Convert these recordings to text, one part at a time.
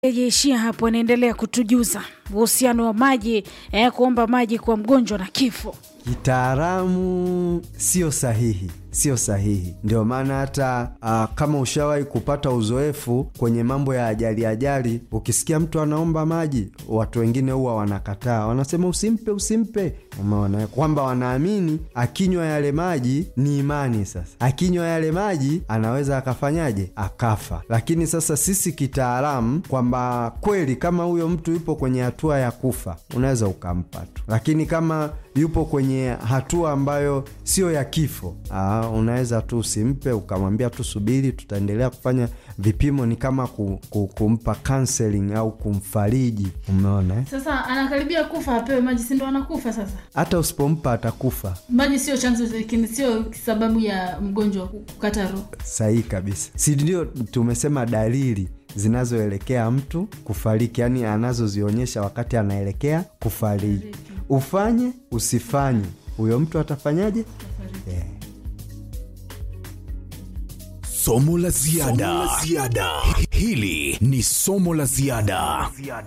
Jeishia hapo anaendelea kutujuza uhusiano wa maji eh, kuomba maji kwa mgonjwa na kifo. Kitaalamu sio sahihi, sio sahihi. Ndio maana hata uh, kama ushawahi kupata uzoefu kwenye mambo ya ajali ajali, ukisikia mtu anaomba maji, watu wengine huwa wanakataa, wanasema usimpe, usimpe. Umeona kwamba wanaamini akinywa yale maji ni imani. Sasa akinywa yale maji anaweza akafanyaje? Akafa. Lakini sasa sisi kitaalamu, kwamba kweli kama huyo mtu yupo kwenye hatua ya kufa, unaweza ukampa tu, lakini kama yupo kwenye hatua ambayo sio ya kifo, aa, unaweza tu usimpe, ukamwambia tu subiri, tutaendelea kufanya vipimo. Ni kama ku, ku, kumpa counseling au kumfariji. Umeona eh? Sasa anakaribia kufa, apewe maji, si ndo anakufa sasa? Hata usipompa atakufa. Maji sio chanzo, lakini sio sababu ya mgonjwa kukata roho. Sahihi kabisa, si ndio? Tumesema dalili zinazoelekea mtu kufariki, yaani anazozionyesha wakati anaelekea kufariki. Ufanye usifanye, huyo mtu atafanyaje? Yeah. Somo la ziada. Hili ni somo la ziada.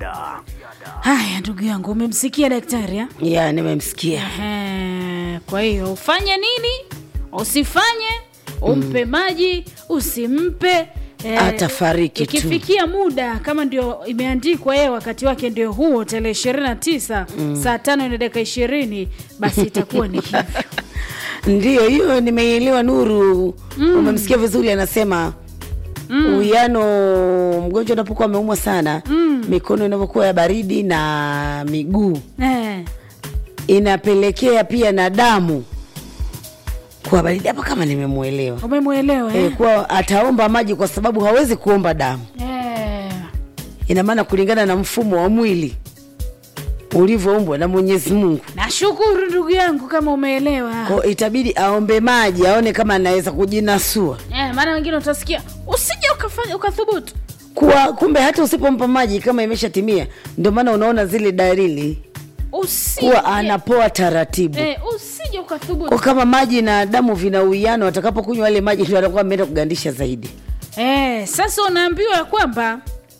Haya, ndugu yangu, umemsikia daktari ha? ya nimemsikia Ehe, kwa hiyo ufanye nini, usifanye, umpe maji, usimpe eh, Atafariki tu. Ikifikia muda kama ndio imeandikwa yeye wakati wake ndio huo tarehe ishirini na tisa saa tano na dakika ishirini basi itakuwa ni hivyo. ndiyo hiyo nimeielewa nuru umemsikia vizuri anasema uwiano mgonjwa unapokuwa ameumwa sana mikono inavyokuwa ya baridi na miguu Eh, inapelekea pia na damu kuwa baridi hapo kama nimemwelewa umemwelewa e, eh? kuwa ataomba maji kwa sababu hawezi kuomba damu Eh, ina maana kulingana na mfumo wa mwili ulivyoumbwa na mwenyezi mungu nashukuru ndugu yangu kama umeelewa ko itabidi aombe maji aone kama anaweza kujinasua eh, maana wengine utasikia usije ukafanya ukathubutu kuwa kumbe hata usipompa maji kama imeshatimia ndio maana unaona zile dalili usije kuwa anapoa taratibu eh, usije ukathubutu kwa kama maji na damu vina uwiano atakapokunywa yale maji ndio atakuwa ameenda kugandisha zaidi Eh, sasa unaambiwa ya kwamba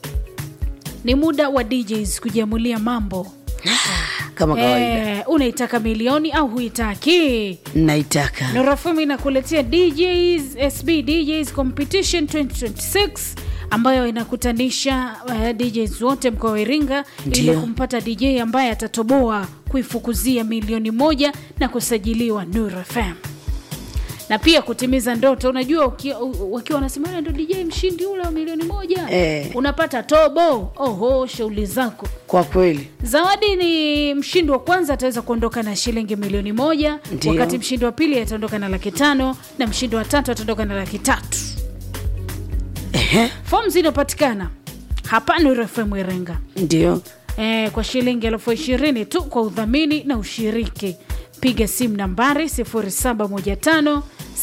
ni muda wa DJs kujiamulia mambo. kama kawaida Eh, unaitaka milioni au huitaki? naitaka Nurafumu inakuletea DJs SB DJs Competition 2026 ambayo inakutanisha uh, DJs wote mkoa wa Iringa ili Ndio. kumpata DJ ambaye atatoboa kuifukuzia milioni moja na kusajiliwa Nuru FM na pia kutimiza ndoto. Unajua uki- u- wakiwa wanasema "Wewe ndo DJ mshindi ule wa milioni moja Eh. unapata tobo. Oho, shughuli zako. kwa kweli Zawadi ni mshindi wa kwanza ataweza kuondoka na shilingi milioni moja Ndio. wakati mshindi wa pili ataondoka na laki tano na mshindi wa tatu ataondoka na laki tatu. Ehe, Fomu zinapatikana hapa Nuru FM Iringa ndio e, kwa shilingi elfu ishirini tu kwa udhamini na ushiriki. Piga simu nambari 0715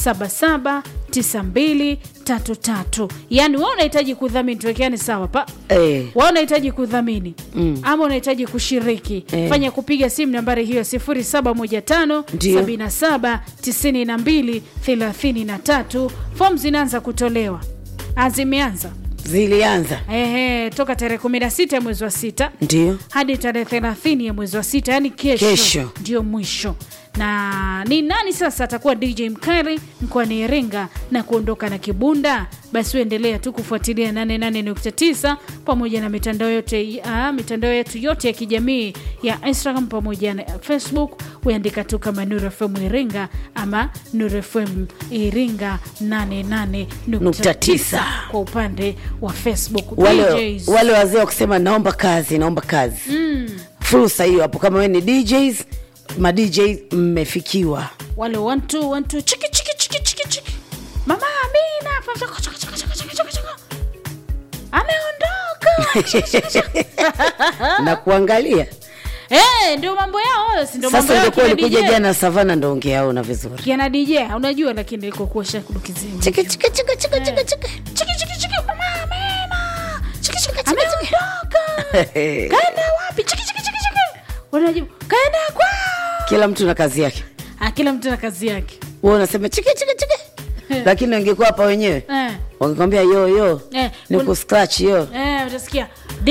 779233. Yaani wewe unahitaji kudhamini, tuwekeane sawa pa eh, wa unahitaji kudhamini mm. ama unahitaji kushiriki Eh. fanya kupiga simu nambari hiyo 0715 Ndio. 77 92 33 fomu zinaanza kutolewa Ah, zimeanza zilianza Ehe, toka tarehe 16 ya mwezi wa sita ndio hadi tarehe 30 ya mwezi wa sita yani kesho, Kesho. ndio mwisho na ni nani sasa atakuwa dj mkari mkoani iringa na kuondoka na kibunda basi uendelea tu kufuatilia 88.9 pamoja na mitandao yote uh, mitandao yetu yote ya kijamii ya instagram pamoja na facebook uandika tu kama Nuru FM iringa ama Nuru FM iringa 88.9 kwa upande wa facebook wale, DJs. wale wazee wa kusema naomba kazi naomba kazi mm. fursa hiyo hapo kama we ni djs ma djs mmefikiwa wale one two, one two, chiki chiki chiki chiki chiki mama amina chaka, chaka, chaka, chaka, chaka, chaka, chaka. ameondoka na kuangalia Eh, ndio mambo yao hayo si ndio mambo sasa yao ingekuwa kina ulikuja DJ. jana savana ndo ungeaona vizuri kiana dj unajua lakini ilikokuwa shakudukizini chiki chiki chiki chiki chiki chiki chiki chiki chiki mama amina chiki chiki ameondoka kaenda wapi chiki chiki chiki chiki wanajibu kaenda kwao kila mtu na kazi yake ah, kila mtu na kazi yake wewe unasema chiki chiki chiki lakini wangekuwa hapa wenyewe eh. wangekwambia yo yo Eh, ni kun- kuscratch yo Eh, baadaye utasikia